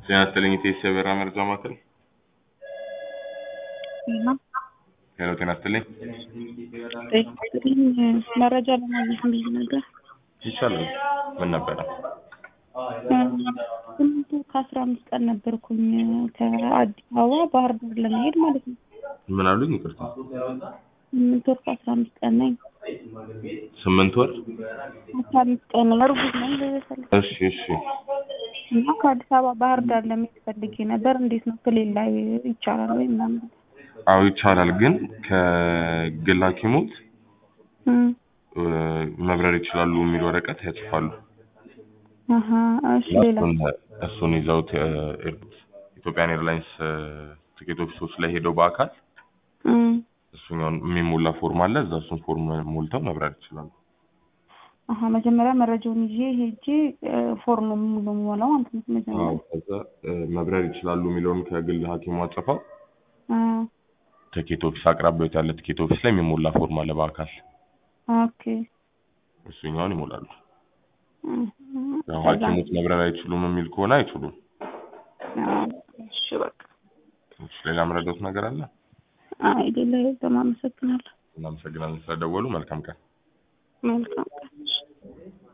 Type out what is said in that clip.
ጤና ይስጥልኝ ኢቴስ የበራ መረጃ ማዕከል። እና ሄሎ ጤና ይስጥልኝ። እንግዲህ መረጃ ለማግኘት ብዬ ነበር። ይቻላል። ምን ነበረ? ስምንት ወር ከአስራ አምስት ቀን ነበርኩኝ ከአዲስ አበባ ባህር ዳር ለመሄድ ማለት ነው። ምን አሉኝ? ይቅርታ። ስምንት ወር ከአስራ አምስት ቀን ነኝ። ስምንት ወር። አስራ አምስት ቀን እርጉዝ ነኝ። በበሰለ እሺ እሺ። እና ከአዲስ አበባ ባህር ዳር ለመሄድ ፈልጌ ነበር። እንዴት ነው ክልል ላይ ይቻላል ወይ ምናምን? አዎ ይቻላል፣ ግን ከግል ሐኪሞት እም፣ እ፣ መብረር ይችላሉ የሚል ወረቀት ያጽፋሉ። አሀ እሺ። ሌላ እሱን እሱን ይዘውት እ፣ ኤርፖርት ኢትዮጵያን ኤርላይንስ እ፣ ትኬት ኦፊሶች ላይ ሄደው በአካል እም፣ እሱኛውን የሚሞላ ፎርም አለ። እዛ እሱን ፎርም ሞልተው መብረር ይችላሉ። አሀ መጀመሪያ መረጃውን ይዤ ሄጄ እ፣ ፎርም ሙሉ የምሞላው ማለት ነው። መጀመሪያ አዎ ከዛ እ፣ መብረር ይችላሉ የሚለውን ከግል ሐኪሙ አጽፈው አ፣ ትኬት ኦፊስ አቅራቢያዎት ያለ ትኬት ኦፊስ ላይ የሚሞላ ፎርም አለ በአካል ኦኬ። እሱኛውን ይሞላሉ። እም፣ ያው ከዛ ሐኪሞች መብረር አይችሉም የሚል ከሆነ አይችሉም። አ፣ እሺ በቃ እሺ፣ ሌላ ምረዳት ነገር አለ? አይደለ። በጣም አመሰግናለሁ። እናመሰግናለን ስለደወሉ። መልካም ቀን። መልካም ቀን።